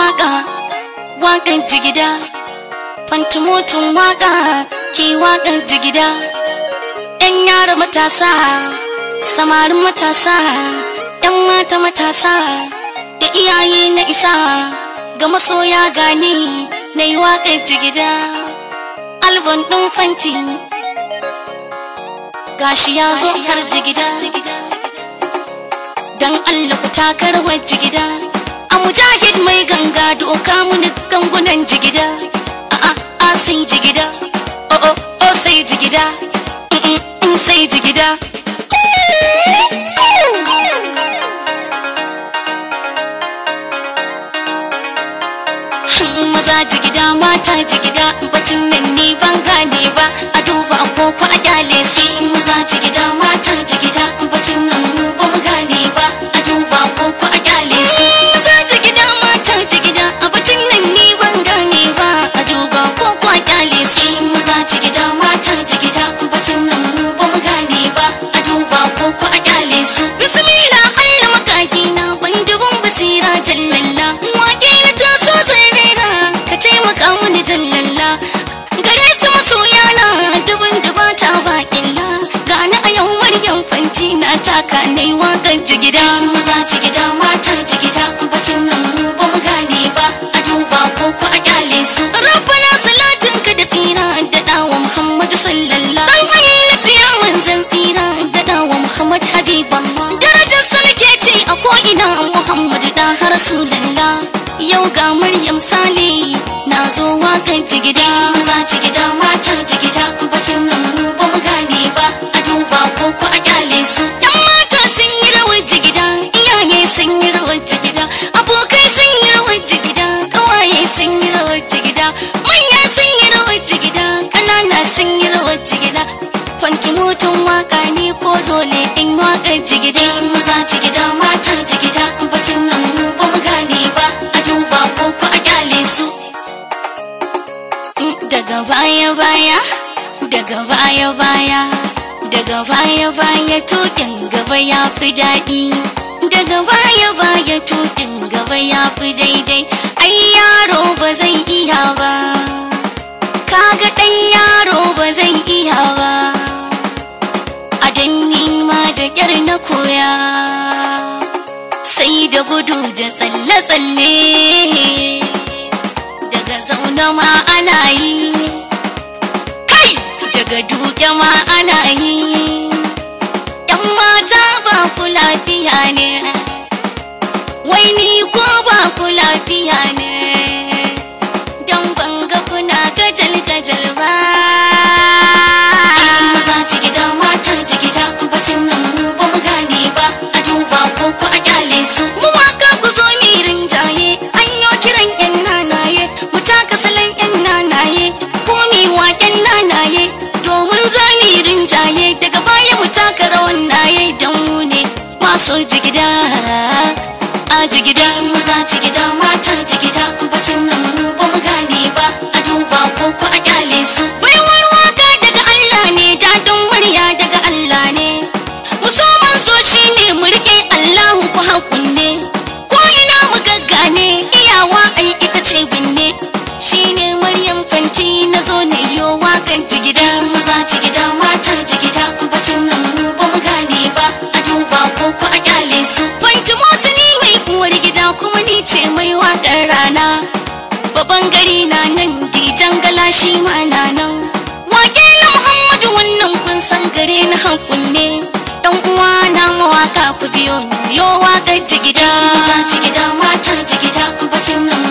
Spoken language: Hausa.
waka wakan jigida fantumotun waka ke wakan jigida yan yara matasa samarin matasa yan mata matasa da iyaye na isa ga masoya gani na yi waƙar jigida albon ɗin fanti gashi ya zo har jigida dan Allah ku taka rawar jigida a mujahid mai ganga doka muni gangunan jigida a a a sai jigida o o o sai jigida mm, mm, mm, sai jigida maza jigida mata jigida batun nan ni ban gane ba a duba agogo a kyale su maza jigida mata jigida batun nan mu ba mu gane ba a duba agogo a kyale su maza jigida mata jigida a batun nan ni ban gane ba a duba agogo a kyale su maza jigida mata jigida batun nan mu ba mu gane ba a duba agogo a kyale su bismillah Allah makaki na ban dubun basira jallalla wake na taso zai rera ka taimaka mini jallalla gare su masoya na dubun dubata baƙilla gani a yau maryam fanti na taka na yi waƙar jigida maza jigida mata jigida bacin nan mu ba mu gane ba a duba ko ku a kyale su rabbana salatin ka da tsira da dawa muhammadu sallallahu dan Allah tiya manzan tsira da dawa muhammad habiballah darajar sa nake ce a ko ina muhammadu da har rasulullah yau ga maryam sale na zo wakan jigida maza jigida mata jigida bacin nan mu ba mu gane ba a duba ko ku a kyale su yan mata sun yi rawar jigida iyaye sun yi rawar jigida abokai sun yi rawar jigida kawaye sun yi rawar jigida manya sun yi rawar jigida ƙanana sun yi rawar jigida fanti motan waka ne ko dole in wakar jigida maza jigida mata jigida bacin nan mu ba mu gane ba a duba ko ku a kyale su daga baya baya daga baya baya daga baya baya tukin gaba ya fi daɗi daga baya baya tukin gaba ya fi daidai ai yaro ba zai iya ba kaga ɗan yaro ba zai iya ba a danni ma da ƙyar na koya sai da gudu da tsalle-tsalle daga zaune ma ana yi kai daga duke ma ana yi yan mata ba ku lafiya ne wai ni ko ba ku lafiya ne don banga kuna gajal-gajal ba maza jigida mata jigida bacin nan mu ba mu gane ba a duba ko ku a kyale su mu waka ku zo mi rinjaye an yo kiran yan nanaye mu taka salon yan nanaye ko mi waken nanaye domin za mi rinjaye daga baya mu taka rawan naye dan mu ne masu jigida a jigida maza jigida mata jigida bacin nan mu ba mu gane ba a duba ko ku a kyale su baiwar waka daga Allah ne dadin murya daga Allah ne muso manzo shine mu rike Allahu ku hakunne ko ina mu gaggane iyawa ai ita ce binne shine Maryam fanti na zo ne yo wakan jigida maza jigida mata jigida bacin nan mu ba mu gane ba a duba ko ku a kyale su fanti mota ni mai uwar gida kuma ni ce mai wakar rana babban gari na nan dijan gala shi ma na nan wake na Muhammadu wannan kun san gare na hakunne dan uwa na mawaka ku biyo ni yo wakar jigida maza jigida mata jigida bacin nan